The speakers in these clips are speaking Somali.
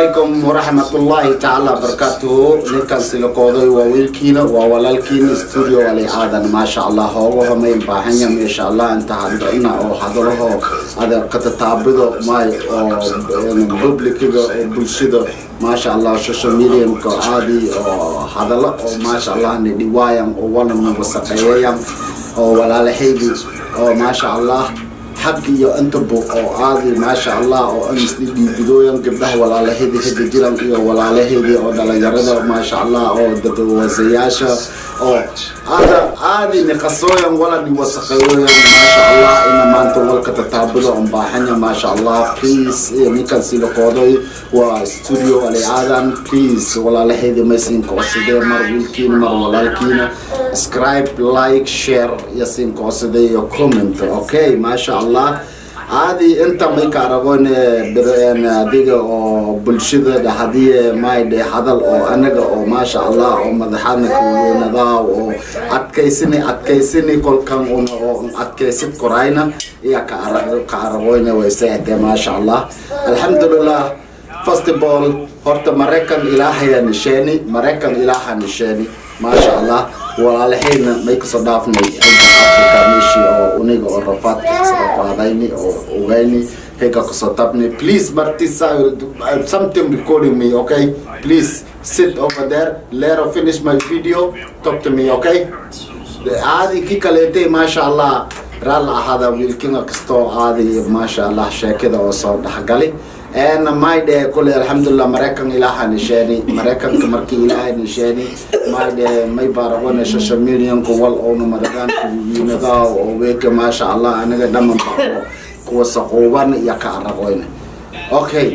calaykum waraxmatullaahi tacaala barakaatuhu ninkan silakooday waa wiilkiina waa walaalkiina studio ali aadan maasha allah hoogaho may baahanya insha allah inta hadina oo hadalaho ada katataabido may oo publiciga oo bulshada maasha allah social mediumka aadi oo hadalo oo maasha allah ni dhiwaayan oo wana nawasaqeeyayan oo walaalahaydi oo maasha allah xag iyo intaba oo aadi maasha allah oo amisli dhiibidooyan gabdhaha walaalahaydi hada jiran iyo walaalahaydii oo dhalinyarada maasha allah oo dadawasayaasha oo aada aadi niqasooyan wala dhiwasaqeeyoyan maasha allah ina maanta walka tataabudo on baaxanya maasha allah please ninkan silakooday waa studio ali aadan please walaalahaydi maysiinka codsadee mar wiilkiina mar walaalkiina subscribe like share iyo siinka codsadee iyo comment okay maasha allah caadi inta may ka aragoon adiga oo bulshada dhahadiye maydhe hadal oo anaga oo maasha allah oo madaxaadna kaweynada oo adkaysini adkaysini kolkan una oo adkaysid korayna iya ka aragoyna waysaade maasha allah alxamdulilah first of all horta maraykan ilaahaya nisheeni maraykan ilaaha nisheeni maasha allah walaalahayna may kasoo dhaafnay xagga africa meeshii oo uniga oo rafaadka kasoo qaadayni oo ogayni hega kasoo tabni please martisa something recording me okay please sit over there let her finish my video talk to me okay aadi ki kaleetay maasha allah raal ahaada wiilkina kastoo aadi maasha allah sheekada oo soo dhexgali eena maydhe kule alxamdulilah maraykan ilaaha nisheeni maraykanka markii ilaaha nisheeni maydhe may baaragone social medianku wal oona madagaanka wiinada oo weeka maasha allah anaga dhamanba oo kuwa saquuban iyo ka aragoyna okay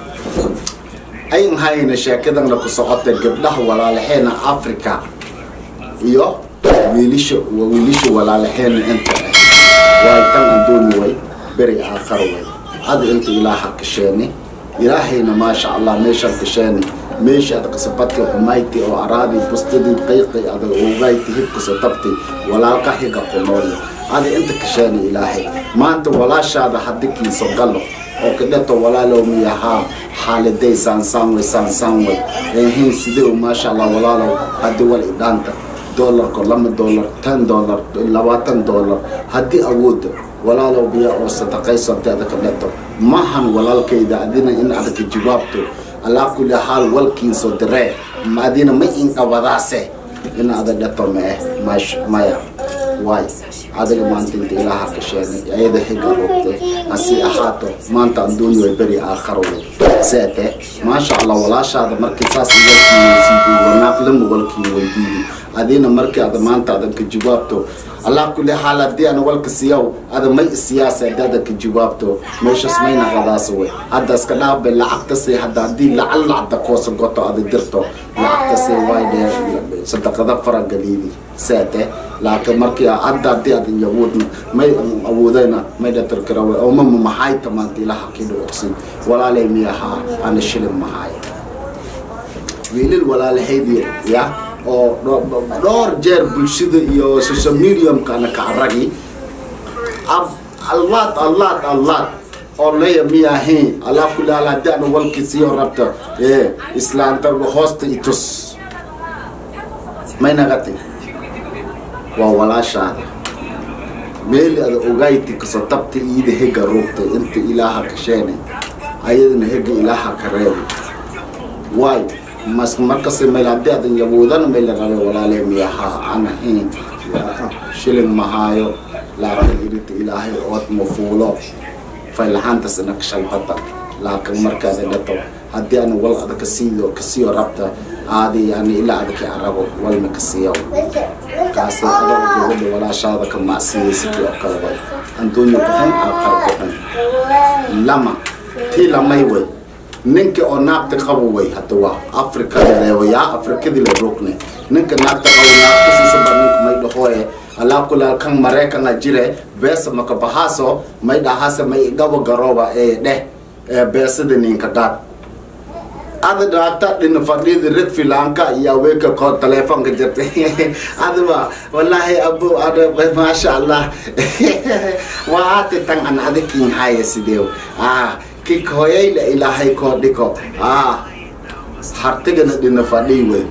ayn hayna sheekadana ku socota gabdhaha walaalaheena africa iyo wiilisha wiilisha walaalaheena inta waay tan adduuni way beri aakhar way ada inta ilaaha kasheeni ilaahayna maasha allah meeshaan kasheeni meesha ad kasabadka xumayti oo araadi bustadii qayqi ada ogayti hibkasa tabti walaalka higa kunoolya ada inta kasheeni ilaahay maanta walaashaada hadikiiso galo oo kadhato walaalow miyahaa xaaliday saansaan way saansaan way ehin sidee maasha allah walaalow hadii wal idhaanta doolarko lama doolar tan doolar labaatan doolar haddii awooda walaalow biya oo sadaqaysanta adaka dhato mahan walaalkayda adina in adaka jawaabto alaa kulli xaal walkiinso diree ma adina ma inqabadaase in ada dhato mae mash maya waay adiga maanta inta ilaaha ka sheegay ayada xiga rogtay hasi ahaato maanta adduuni way beri aakharo way seete maasha allah walaashaada markii saas walkiisiidu wanaaqlama walkii weydiidi adina markii ada maanta adan ka jawaabto allah kulli xaal haddii ana walka siyaw ada may isiyaasa hadii adan ka jawaabto meeshas mayna qadaas wey hadda iska dhaabe lacagta say hadda haddii lacal lacagta koosa goto ada dirto lacagta say waay dhee sadaqada faragaliidi seete laakiin markii hadda haddii adan yawoodna may awoodayna may dhatarkara wey oo mama maxay tamaanta ilaha kidha ogsin walaalay miyahaa ana shilin mahaay wiilil walaalahaydi ya oo dhowr jeer bulshada iyo social mediumkana ka aragi allaad allaad allaad oo leya miyahayn allah kulli hal haddii ana walkiisiyo rabta ee islaanta hoosta itus may nagati waa walaashaada meeli ada ogayti kasoo tabta iida hega ruugtay inta ilaaha ka sheenay ayadana hega ilaaha ka reebay waayo mas markasta meel haddii adan yawoodana meel la rabe walaalee miyahaa ana hayn shilin mahaayo laakiin irita ilaahay ood mafuulo faylahaantas ina kashalbata laakiin markaada dhato haddii ana wal ada kasiiyo kasiyo rabta aadi yani ilaa ada ka arago walna kasiiyo kaasi adoo gabadha walaashaada ka macsiyaysidii oo kale way anduunyo bixin aakhar bixin lama tii lamay way ninka oo naagta qabo way hadda waa afrikada leewayaa afrikadii la rogne ninka naagta qabo naagtasiisaba ninka may dhahoe alaa kulaal kan mareekana jire beesa maka bahaaso may dhahaase may gabo garooba ee dheh ee beesada ninka qaad ada dhaata dhina fadhida red filanka iyo aweka ko telefonka jirta adaba wallahi abu ada maasha allah waa ate tan an adikin haya sideew ah kikoyayla ilaahay koo dhiko ah hartigana dhina fadhii wey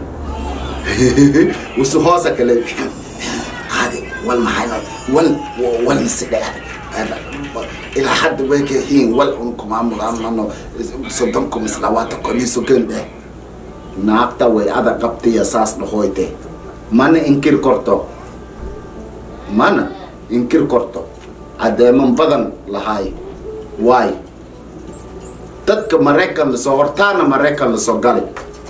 usu hoosa kale adi wal maxayna wal wal masidhe ilaa hadda way ka hiin wal un kumaamulaamano soddonku mislawaata koniiso gende naagta way ada qabtiya saas dhahoyte mana inkir korto mana inkir korto cadeeman badan lahaay waay dadka maraykan lasoo hortaana maraykan lasoo gali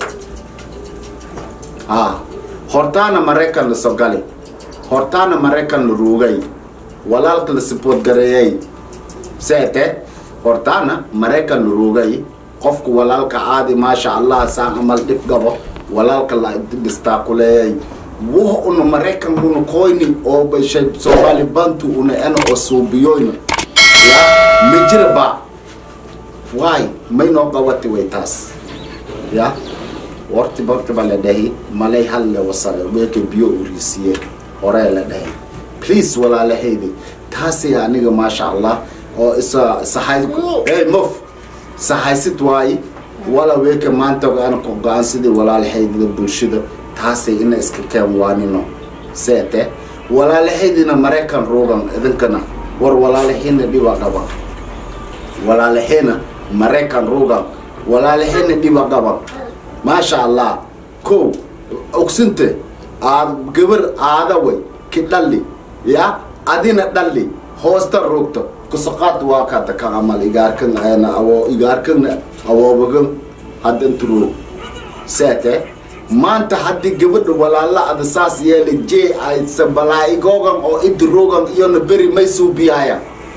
ha hortaana maraykan lasoo gali hortaana maraykan la ruugay walaalka la siboodgareeyay seete hortaana maraykan la ruugay qofku walaalka caadi maasha allah saan amal dhib gabo walaalka la dhistaakuleeyay wuha una maraykan una koyni oo bashay soomaali bantu una ena oo suubiyoyna ya ma jira ba waay may noo qawati way taas ya warti barti ba la dhahi malay hal le wasa weeke biyo uriisiye horee la dhahi please walaalahaydi taasi aniga maasha allah oo isa sahay hey mof sahaysid waaye wala weeke maanta ana ku go-aan sidii walaalahaydiga bulshada taasay ina iska keen waanino seete walaalahaydina maraykan ruugan idinkana war walaalahayna dhiba qaba walaalahayna maraykan ruugan walaalahayna dhiba qaba maasha allah ko ogsinte aad gabar aada way ki dhalli ya adina dhalli hoosta ruugto kusaqaad waa kada ka amal igaarkan ayna awo igaarkan awoobagan haddanturoog seete maanta haddii gabadha walaala ada saas yeela jee aysa balaa-igoogan oo idiroogan iyona beri may suubiyaaya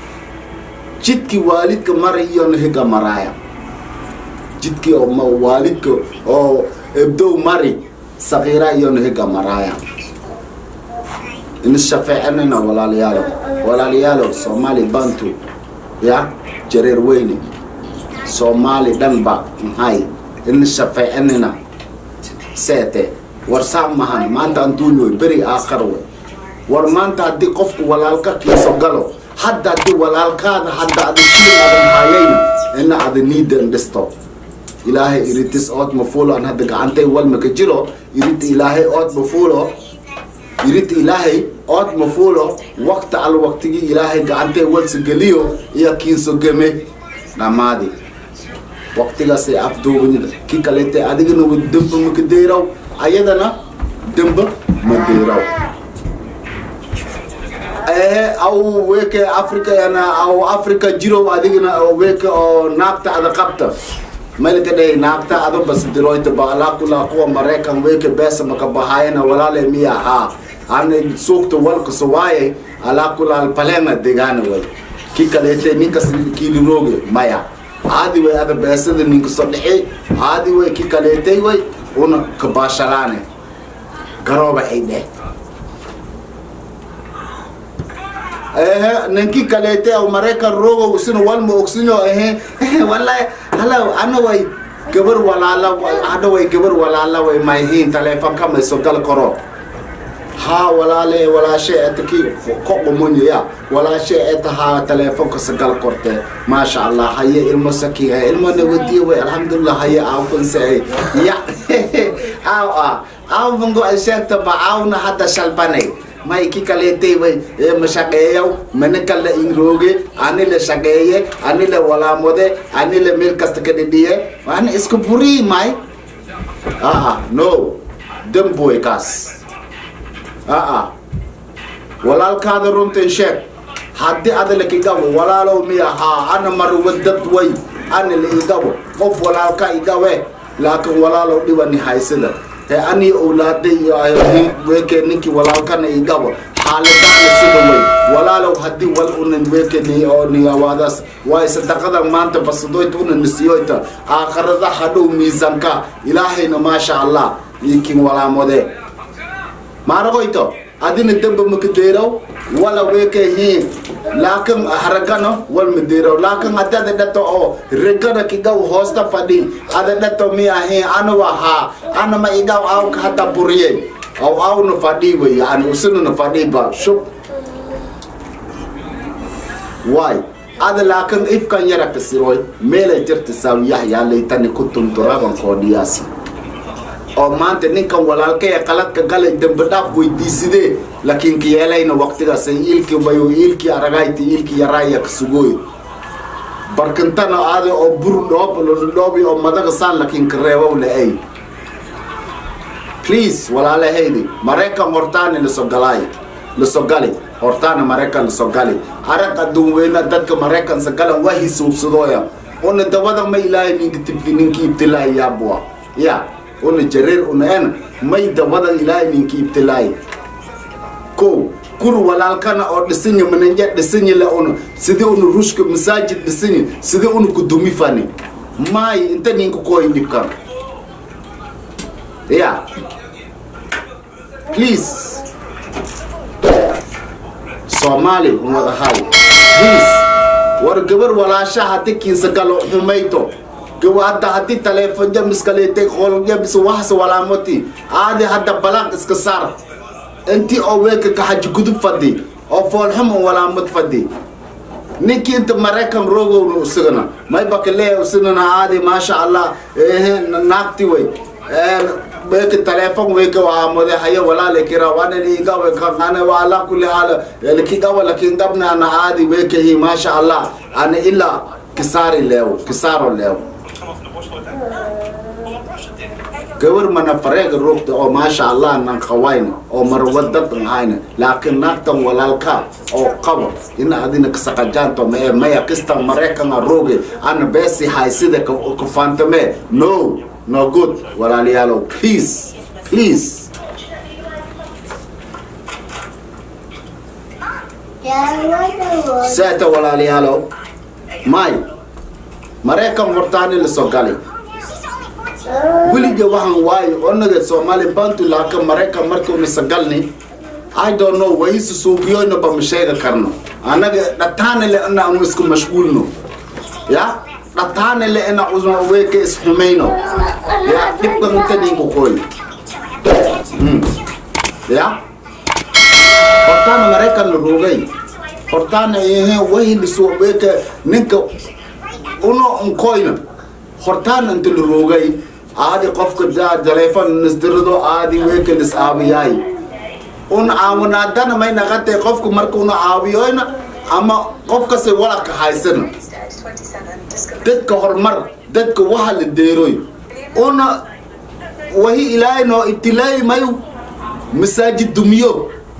jidkii waalidka mara iyona higa maraaya jidkii oo waalidka oo ebdow mari sakiira iyona higa maraaya inishafeecanina walaalayaalo walaalayaalo soomaali bantu ya jareer weyne soomaali dhanba maxay inishafeecanina seete war saa mahan maanta anduunyo beri aakhar wey war maanta haddii qofku walaalka kiiso galo hadda haddii walaalkaada hadda ada shilin adan haayayna ina ada niidan dhisto ilaahay iritis ood mafuulo an hadda gacantay walmaka jiro irit ilaahay ood mafuulo irit ilaahay ood mafuulo waqta al waqtigii ilaahay gacantay walsa geliyo iyo kiinso geme dhammaadi waqtigaasay afduubanida ki kalete adigana wa demba maka deyraw ayadana demba ma deyraw ee aw weke africa yana aw africa jirow adigana weke oo naagta ada qabta malka dhey naagta ada bas diroyta ba alaa kulaa kuwa maraykan weke beesa maka bahaayana walaale miya haa ana suugta walkaso waaye alaa kulaal palena degaana way ki kalete ninkas kiilirooge maya caadi way ada beesada ninka soo dhici caadi way ki kaleetay way una kabaashalaane garooba ay dheh ehe ninki kaleetay aw maraykan rogow isina walma ogsinyo ehe wallahi hala ana way gabar walaala hadha way gabar walaala way mayhiin taleefonka mayso gal karo haa walaale walaashe eta ki koqomonyo ya walaashe eta haa teleefonka sagal korte maasha allah haye ilmo saki ilmona wadiyo way alxamdulilah haye aakunse ya aaw ah aaw bango ay sheegta ba aawna hadda shalbanay may ki kaleetay way ma shaqeeyaw mana kala inrooge ani la shaqeeye ani la walaamode ani la meel kasta ka dhidhiye ana isku burii may aa no demboy kaas aa walaalkaada runtan sheeg haddii ada lakigabo walaalow miya haa ana mar wadad way ana la igabo qof walaalka igawe laakiin walaalow dhibani haysada he ani owlaaday iyo weke ninki walaalkana igabo xaaladaana sida way walaalow haddii wal unan weke ni oo niyawaadaas waay sadaqada maanta basadoyta una nisiyoyta aakhirada hadhow miisanka ilaahayna maasha allah ikin walaamode maaragoyto adina demba makadeeraw wala weke hiin laakin haragano wal madeeraw laakin haddi ada dhato oo regana kigaw hoosta fadhi ada dhato miya hiin ana wahaa ana ma igaw awka hata buriye aw awna fadhi wey yani usinana fadhi ba shub waay ada laakin ifkan yara kasiroy meelay jirta saawiyaxyaa laytani kuntum turaban koodhiyaasi oo maanta ninkan walaalkaya qaladka galay dembi dhaaf weydiisidee laakiin kiyeelayna waqtigaasay iilkii bayo iilkii aragayti iilkii yaraaya kasugooy barkintana aade oo bur dhoob dhoobi oo madaga saan laakiin kareebow la-ay please walaalahaydi maraykan hortaani lasogalaay lasogali hortaana maraykan lasogali arag adduun weyna dadka maraykan sagalan waa hisuubsadooya una dabada ma ilaahay ninka tibti ninki ibtilaahi yaabua ya una jareer una en may dabada ilaahay ninki ibtilaahi ko kur walaalkana oo dhisinyi mananja dhisinyi le una sidii una rushka masaajid dhisinyi sidii una kudumi fani maay inta ninka kooyi dhibkan ya please soomaali wada hay please war gabar walaasha hadi kiinsa galo xumayto gawa hadda haddii taleefon jamiskaleetay qooljamis waxas walaamoti aadi hadda balaaq iska saar intii oo weeka kaxaji gudub fadhi oo foolxum oo walaamad fadhi ninkii inta maraykan roogowna usagana maybaka leeya usinana aadi maasha allah ehe naagti way weke telefon weke waamode haye walale kira wanani igawe kangane wala kulli hala likigawa lakin gabna ana aadi weke hi masha Allah ana illa kisari lew kisaro lew gabar mana farega rogta oo maasha Allah nan khawayna oo marwadad hayna laakiin naagtan walaalka oo qabo in adina kasaqajanto me maya kistan maraykan roge ana besi haysida ka fantame no no good walaalayaalow please please seeta walaalayaalow may maraykan hortaani lasoo galay weliga waxaan waayo onaga soomaali bantu laaka maraykan markuuna sagalni i don't know wayisi suugiyoyna ba ma sheega karno annaga dhataana le ina anu isku mashquulno ya dhataana le ina usma weeka isxumayno ya dhibkan inta ninka koy ya hortaana maraykan la roogay hortaana ehe wahiliso weeka ninka uno unkoyna hortaana inta la roogay aadi qofka daa taleefon nisdirado aadi weeka lis aabiyaay un caawinaadana may naqatay qofka marka una caawiyoyna ama qofkase walaka haysana dadka horumar dadka waxa la deeroy una wahi ilaahay noo ibtilaayi mayu masaajid dumiyo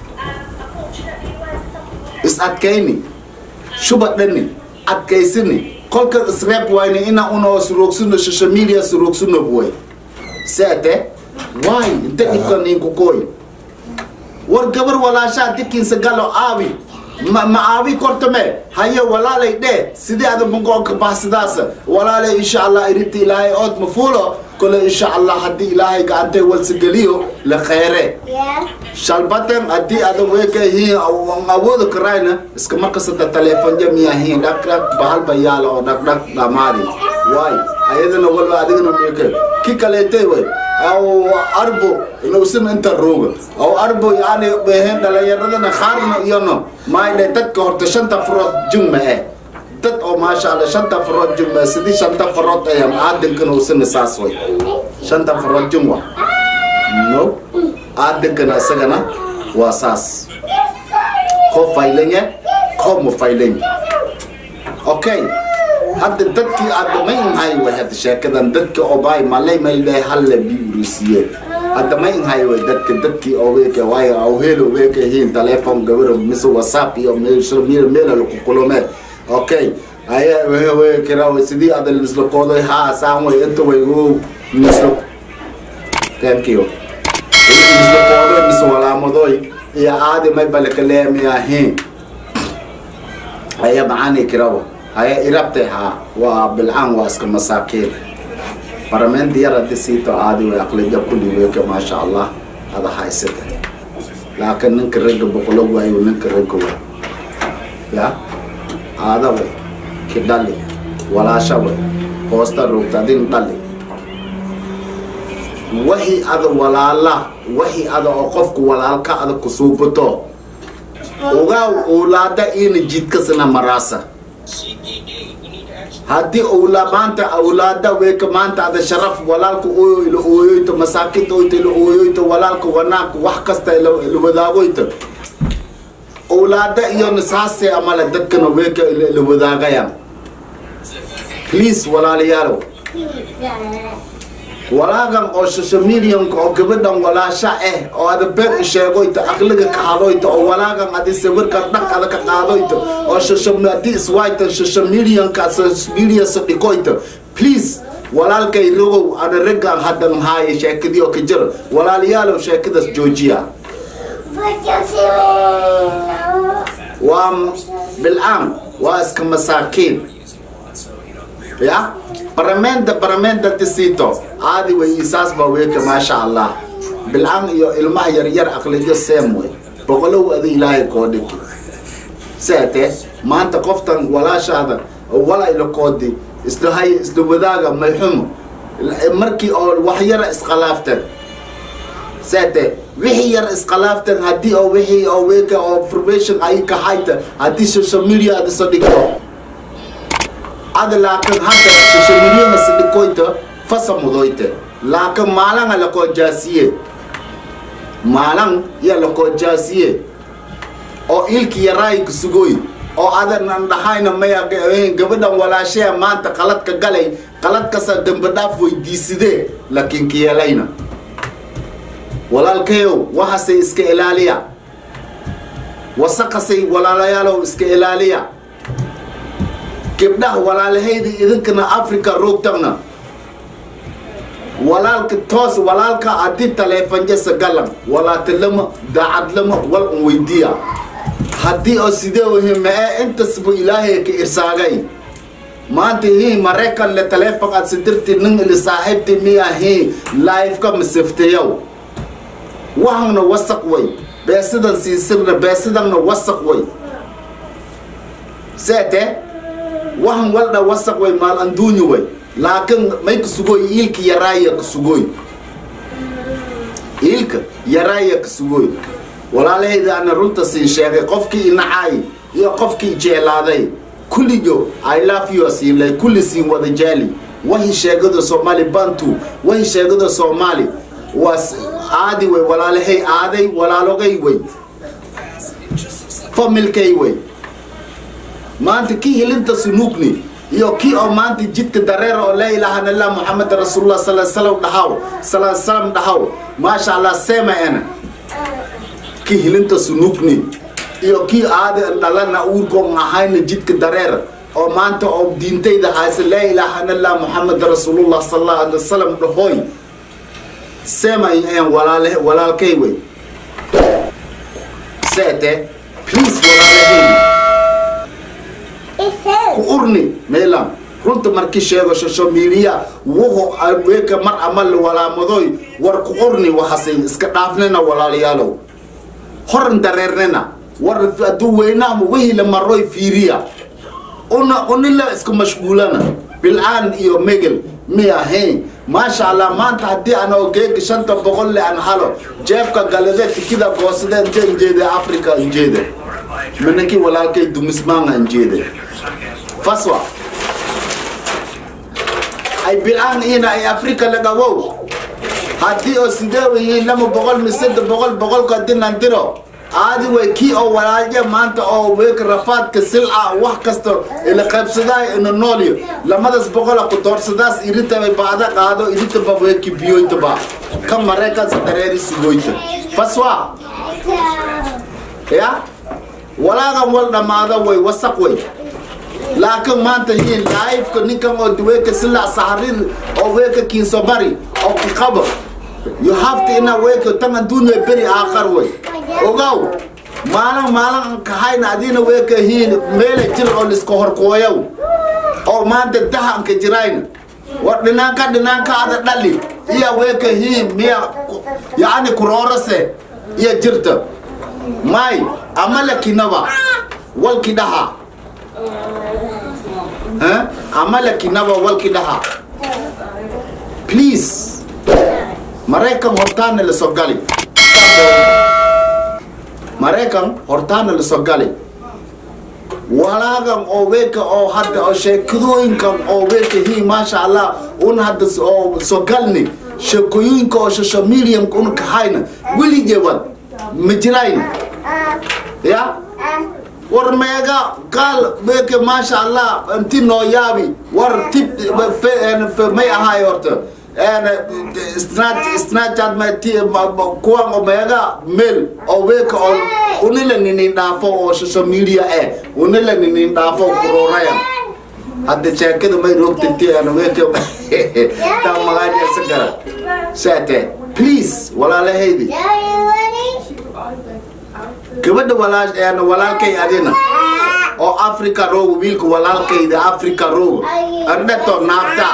is adkayni shuba dhani adkaysini kolka isreeb wayni ina unoo suroogsuno social media suroogsuno buway seete waay inta dhibka ninku kooy war gabar walaashaa dikiinsa galo aabi ma ma aabi kortame haye walaalay dhee sidii ada magoonka baxsidaasa walaalay insha allah irinta ilaahay ood ma fuulo kole insha allah haddii ilaahay gacantay walsigeliyo la kheyre shalbaten haddii ada weeka hiin awooda karayna iska markasada taleefon jamiya hiin dhag dhag bahalba yaala oo dhag dhag dhamaadi waay ayadana walba adigana weeka ki kaleetay way aw arbo inuusan inta rooga aw arbo yani behen dhalinyaradana khaarna iyano maayne dadka horta shanta farood jumma eh dad oo maasha allah shanta farood jumma sidii shanta farood ay aadankana usana saas way shanta farood jumwa no aadankana isagana waa saas ko faylanya ko mu faylanya okay hadda dadkii adamay inhay way hadda sheekadan dadka obaay malay mayle halle bi urisiye adamay inhay way dadka dadkii oweeke waayo aw helo weeke hiin telephone gabaro mise whatsapp iyo meesha mira mela lagu kulome okay aya wehe wehe kira way sidii adal isla kooday ha saan way inta way oo mislo thank you isla kooday mise walaamadoy iyo aadi may balaka leemiya hiin aya macaani kirawa haya irabtay haa waa bilcaan waa iska masaakiin barameen diyar haddi siito aadi way aqlida kulli weeka maasha allah ada haysata laakiin ninka ragga boqolo waayo ninka ragga way ya aada way ki dhali walaasha way hoosta roogta adin dhali wahi ada walaala wahi ada oo qofka walaalka ada kusuubato ogaaw oolaada ina jidkasna maraasa haddii owla maanta awlaada weeka maanta ada sharaf walaalka ooyo ila ooyoyto masaakinta oyto ila ooyoyto walaalka wanaagka wax kasta ila ila wadaagoyto owlaada iyona saasee amale dadkana weeka ila ila wadaagayaan please walaalayaalow walaagan oo social medianka oo gabadhan walaasha ah oo ada been i sheegoyto aqliga ka hadoyto oo walaagan adi sawirka dhaq ada ka qaadoyto oo social hadii iswaytan social medianka social media sadhigoyto please walaalkay rogow ana raggan haddan haaye sheekadii oo ka jira walaalayaalow sheekadaas joojiya waa bilcaan waa iska masaakiin ya baramenda baramenda tisito aadi way isaasba weeka maasha allah bilcaan iyo ilmaha yaryar aqliyo seem wey boqolow adi ilaahay koo dhigi seete maanta qoftan walaashaada wala ila koodi isla hay isla wadaaga mayxumo markii oo wax yara iskhalaaftan seete wixii yar iskhilaaftan haddii oo wixii oo weeka oo information ay ka hayta haddii social media ada soo dhigto ada laakin hadda social media sadhikoyta fasa mudoyte laakin maalanga lakoo jaasiye maalan ya lakoo jaasiye oo ilki yaraay kusugoy oo adan dhahayna maya gabadhan walaashaya maanta qaladka galay qaladkasa dambe dhaaf weydiisidee laakiin kiyeelayna walaalkayow waxaasay iska ilaaliya wasaqasay walaalayaalow iska ilaaliya gabdhaha walaalahayda idinkana africa roogtagna walaalka toos walaalka haddii taleefanjasa galan walaatalama daacadlama wal un weydiya haddii oo sidee wahi ma-ee intasbu ilaahay ka irsaagay maanta hii maraykan le taleefon aad sidirti nin ili saaxiibti miya hii laifka masiftayow waxanna wasaq way beesidan siisirna beesidanna wasaq way seete waxan waldha wasaq way maal anduunyi way laakiin may kasugoy iilka yaraaya kasugoy iilka yaraaya kasugoy walaalahayda ana runta siin sheegay qofkii inacaay iyo qofkii jeclaaday kulligo i love you siinlay kulli siin wada jaali wahi sheegada soomaali bantu wahi sheegada soomaali waa aadi way walaalahay aaday walaalogay way familkay way maanta kii hilinta sunuugni iyo kii oo maanta jidka dareer oo laa ilaaha illa muxamed rasuulullah sala salam dhahaw sala salam dhahaw maasha allah seema ena kii hilinta sunuugni iyo kii aadi dhalana uurkoon ahayna jidka dareer oo maanta oo diintayda haysa laa ilaaha illa muxamed rasuulullah sallallahu alaihi wasallam dhahoy seema en walaale walaalkay way seete please walaalahayni ku urni meelan runta markii sheego social media wuxuu weeka mar amal walaamadoy war ku urni waxasay iska dhaafnina walaalayaalow horan dareernina war hadduu weynaama wixii la maroy fiiriya una unila iska mashquulana bilcaan iyo megel mi ahayn maasha allah maanta haddii aan ogeega shanta boqol le aan halo jeebka galade tikida goosadeen jeen jeede africa injeede manankii walaalkay dumismaanga injeede faswa ay bilcaan ina ay africa lagawow haddii oo sidee wayihiin lama boqol misada boqol boqolka haddii nan diro aadi way kii oo walaalya maanta oo weeka rafaadka silca wax kasta ila qaybsadaa ina noolyo lamadas boqola ku doorsadaas iritaba baada qaado iritaba weeki biyoytaba ka maraykansa dareeri sugoyta faswa ya walaagan wal dhammaada way wasaq way laakiin maanta hiin laayifka ninkan oo weeka silac saharir oo weeka kiinso bari oo ku qabo you have to ina weeka tan adduunya beri aakhar way ogow maalin maalin kahayna adina weeka hiin meele jir oo liska horkooyow oo maanta dahanka jirayna war dhinaanka dhinaanka ada dhali iya weeka hiin miya yacni kuroorase iya jirta may amala kinaba walki dhaha amala kinaba walki dhaha please maraykan hortaana la soo gali maraykan hortaana la soo gali walaagan oo weeka oo hadda oo sheekadooyinkan oo weeka hi maasha allah un hadda s- oo soo galni sheekooyinka oo social mediumka un kahayna weligeewad ma jirayna ya war meega gaal weeke maasha allah inti noo yaabi war tib fe- en- fe- may ahaay horta En, snatch snatchat ma ti ma- ma- kuwan oo meega mel oo weeka oo unila ninin dhaafo oo social media eh unila ninin dhaafo kurorayan hadda sheekada may rogtati ana weeka taa magaajasa gara saate please walaalahaydi gabadha walaash een walaalkay adina oo africa rooga wiilka walaalkayda africa rooga ardhato naabta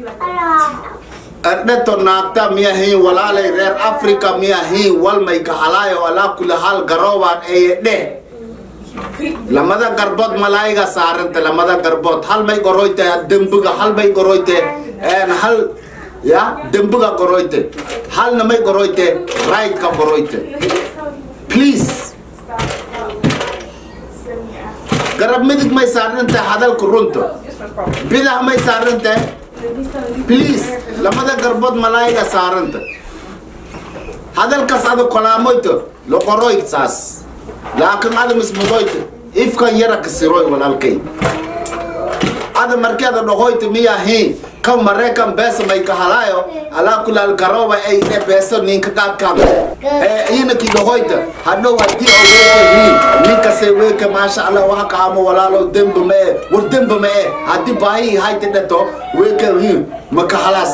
ardhato naabta miya hin walaalay reer africa miya hin walmay kahalaayo alaa kula hal garoobaan eye dheh lamada garbood malaayiga saaranta lamada garbood hal may goroyte dembiga hal may goroyte een hal ya dembiga goroyte halna may goroyte right ka goroyte please garab midig may saaranta hadalka runta bidax may saaranta please lamada garbood malaayiga saaranta hadalkaas ada kolaamoyto loqoroy saas laakiin ada mismudoyto ifkan yara kasiroy walaalkay ada markeeda dhohoyto miyahi kan mareekan beesa may kahalaayo alaa kulaal garoba ay dhe beeso ninka qaadkan ina ki dhohoyta hadhow hadii oo weeka hiin ninkase weeka maasha allah waxa kaamo walaalo demba ma e war demba ma e haddii baahi hayta dheto weeka hiin ma kahalaas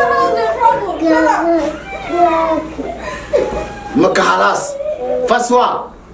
ma kahalaas faswa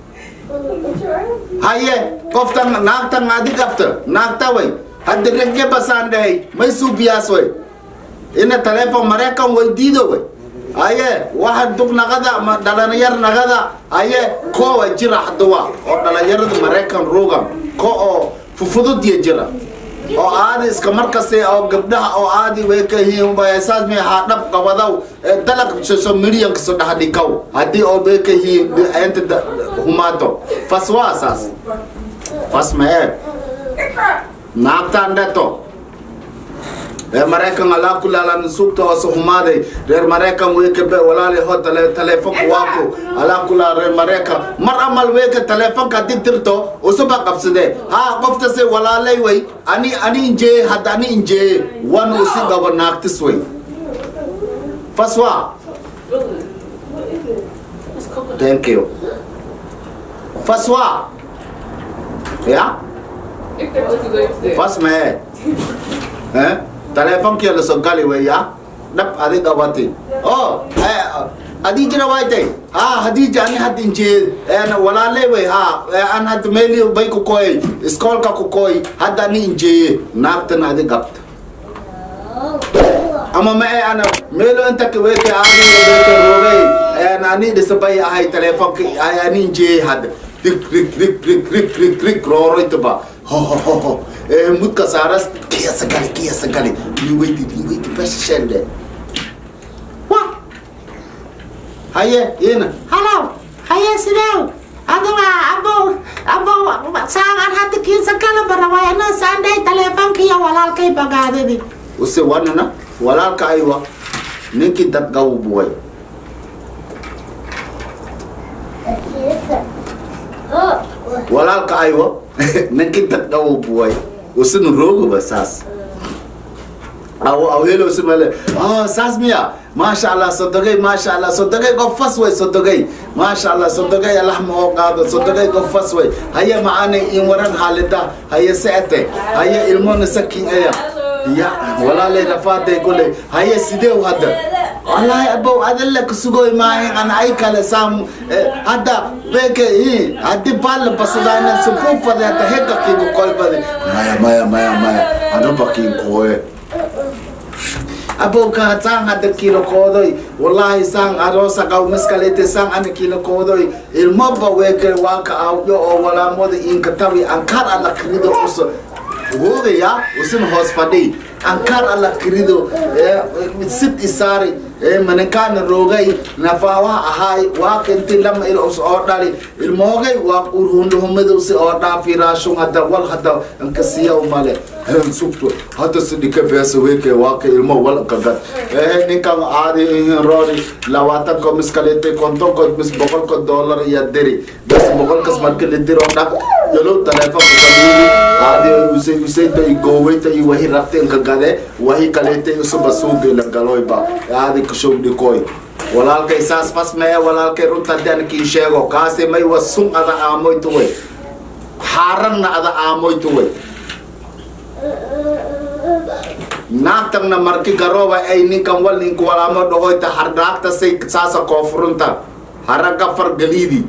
haye qoftan naagtan adi qabta naagta way hadda regge basaan dhahay may suubiyaas way ina teleefon mareekan weydiido way haye waxa dug naqada ma dhalinyar naqada haye koowa jira hadda waa oo dhalinyarada mareekan ruugan ko oo fufududiya jira oo aadi iska markasta oo gabdhaha oo aadi way ka hiin saas mi haa dhab qabadaw ee dalag social media kasoo dhex dhikaw haddii oo bay ka hiin inta da- humaato fas waa saas fas ma ee naagtaan dheto reer maraykan alaa kulaalan suugta hoose humaaday reer maraykan weyka be walaali ho tale teleefonka waaku alaa kulaa reer maraykan mar amal weyka teleefonka haddii tirto usuba qabsade haa qoftase walaalay way ani ani injeeye hadda ani injeeye wan usi dhabo naagtis way faswa thank you faswa ya fas mee eh telefonkia la soo gali weya dhab adi qabati oh eh, adii jira waaytay ha hadii ani had injee walaaley wey ha eh, an had meeli bay ku koy iskoolka ku koy hadda ani injeeye naagtan adi qabta ama ma ee ana meelo inta ka weke ani weke roogay en ani dhisabay ahay telefonka ay ani injeeye hadda rik rik rik rik rik rik rik rooroytaba ho ho ho ho eh mudka saaras kiyasa gali kiyasa gali ni weyti ni weyti besha shende wa haye yena Halo, haye sidee? Adiga abo abo saagan hadda kiisa kala barawayna saanday teleefankiya walaalkay bagaadidi. use wanana walaalka aywa ninkii dad gawbuway walaalka aywa ninkii dad gawbuway usinu rooguba saas aw awelo simale ah saas miya maasha allah sodogay maasha allah sodogay qof fas way sodogay maasha allah sodogay allah ma oo qaado sodogay qof fas way haye macaanay in waran haalida haye seete haye ilmona sakin aya ya walaalay rafaaday gole haye sideew hadda wallaahi abow adalla kasugoy maahin ana ay kale saam hadda beke i haddi baalla basadayna subuufade hadda hega kiigu koybade maya maya maya maya anuba kiin kooye abowka sang hadda kilo koodoy wallahi sang arosa qaw miskalete sang ana kilo koodoy ilmoba weke waaka awjo oo walaamoda inka tawi ankar ala krido uso hoogaya usin hoos fadhi ankaar alla kirido sid isaari manikaana roogay nafaawaha ahaay waa kinti lama il us oo dhali ilmoogay waa urhundhuhumadowsi oo dhaafi raashun hadda wal hadda ankasiya male sugto hadda sidhika beesa weke waa ka ilmo wal kagad ehe ninkan aadi roori labaatanko mis kalete kontonko mis boqolko dollar iyo diri bes boqolkas marka la diro dhaq yalo taleefonka kaliili aadi usay usayta i goowayta i wahi rabta inka gade wahi kalete usuba suuga la galoyba aadi kashow dhikoy walaalkay saas fas mee walaalkay runta haddaan kii sheego kaasi may wa sun ada aamoytu way xaaranna ada aamoytu way naagtanna marki garooba ay ninkan wal ninku walaamo dhahoyta hardhaagta say saasa koofurunta haraga fargaliidi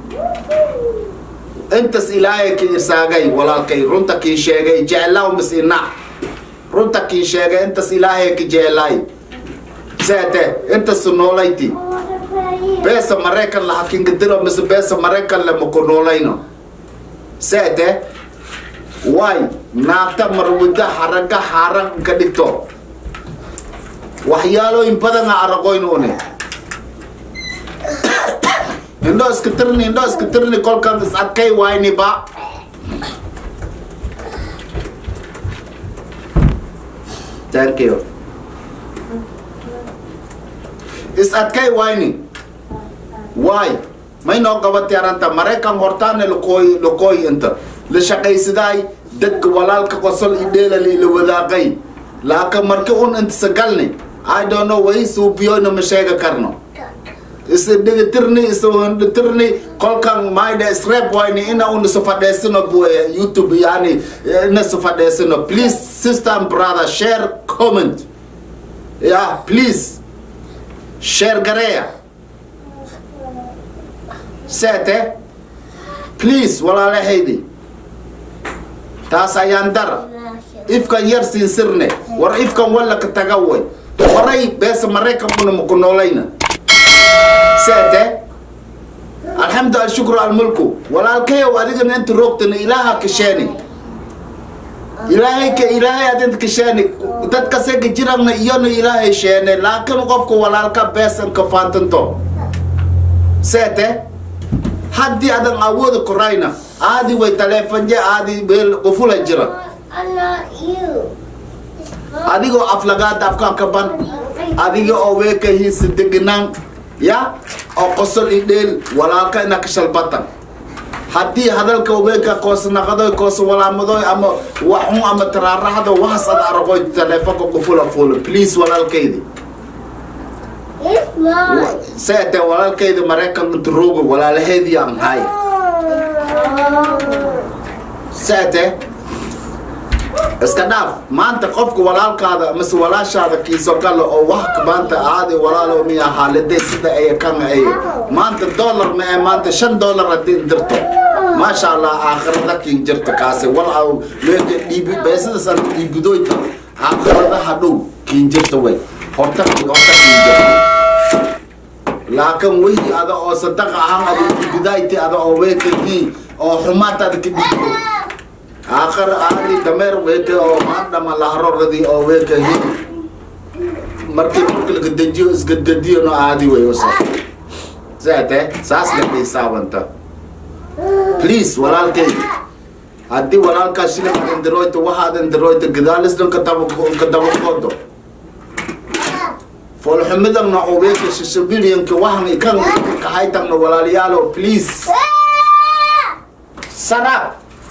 intas ilaahay ki irsaagay walaalkay runta kii sheegay jeclaw mis inac runta kii sheegay intas ilaahay ki jeclaay seete intas noolayti beesa maraykan la hakingadiro mise beesa maraykan le maku noolayno seete waay naagta marwida haraga haran ka dhigto waxyaalooyin badana araqoynuune indho iska tirni indho iska tirni kolkan is adkay wayni ba thank you is adkay wayni waay may noo qabati aranta maraykan hortaane lakooy lakooy inta la shaqaysidaay dadka walaalka qosol i dheelali la wadaaqay laaka marki un inta sagalni i don't know way suubiyoyna ma sheega karno isa dhigatirni isa dhigatirni kolkan mayda isreeb wayni ina un isa fadheesino youtube yani ina isa fadheesino please sister and brother share comment yeah please share gareya seete please walaalahaydi taas ayaan dara ifkan yar siin sirne war ifkan walla ka taga way horay beesa maraykan una maku noolayna seete alxamdu alshukru almulku walaalkayow adigana inta roogtana ilaaha kasheeni ilaahay ka ilaahay adinta kasheeni dadkase ka jirana iyona ilaahay sheene laakiin qofka walaalka beesan ka faantanto seete haddii adan awooda korayna aadi way taleefanje aadi beel qufula jira adigoo aflagaada afkaan ka ban adiga oo weeka hiisa deganaan ya oo qosol i dheel walaalka ina kashalbatan haddii hadalka weeka koosnaqadoy koos walaamadoy ama waxun ama taraaraxdo waxas ad aragoy taleefonka qufula fuula please walaalkaydi seete walaalkayda maraykan inta rooga walaalaheedii aan hay seete iska dhaaf maanta qofka walaalkaada mise walaashaada kiiso galo oo wax maanta aadi walaalo miya haalide sida ay kan ay maanta dollar ma ee maanta shan dollar haddii dirto maasha allah aakhirada kiin jirta kaasi wal aw leeka dhiibi beesadaas aan dhiibidoyta aakhiradaha dhow kiin jirta way horta horta kiin jirta laakiin weydi ada oo sadaqa ahaan ada dhiibidayti ada oo weekadii oo xumaata ada ka dhiibo aakhir aadi dameer weeke oo maadhama laharoradii oo weeke hin markii marka laga dejiyo isgadgadiyo no aadi way usa saate saas la xisaabanta please walaalkay haddii walaalkaa shilin indiroyta waxaad indiroyta gadaalisdan ka dabaqoodo foolxumidan oo weeka shishabilyanka waxan ikan kahaytagno walaalayaalo please sarab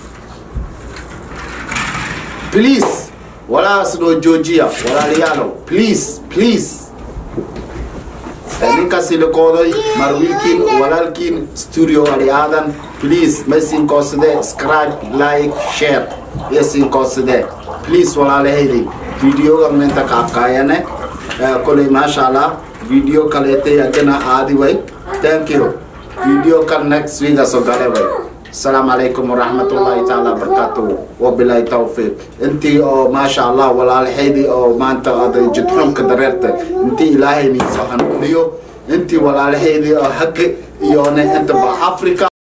please walaas noo joojiya walaalayaalow please please ninkaasi lakooday mar wiilkiin walaalkiin studio ali aadan please may siinkoosade scribe like share iyo siinkoosade please walaalahayday videoga minta kaabkaayane koley maasha allah video kaleetay agana aadi way thank you video kan next week aso gale way السلام عليكم ورحمة الله تعالى وبركاته وبالله توفيق انتي او ما شاء الله ولا الحيدي او ما انت هذا جدحوم كدريرت انتي الهي نيسو هنوليو انتي ولا الحيدي او حق يوني انت بافريكا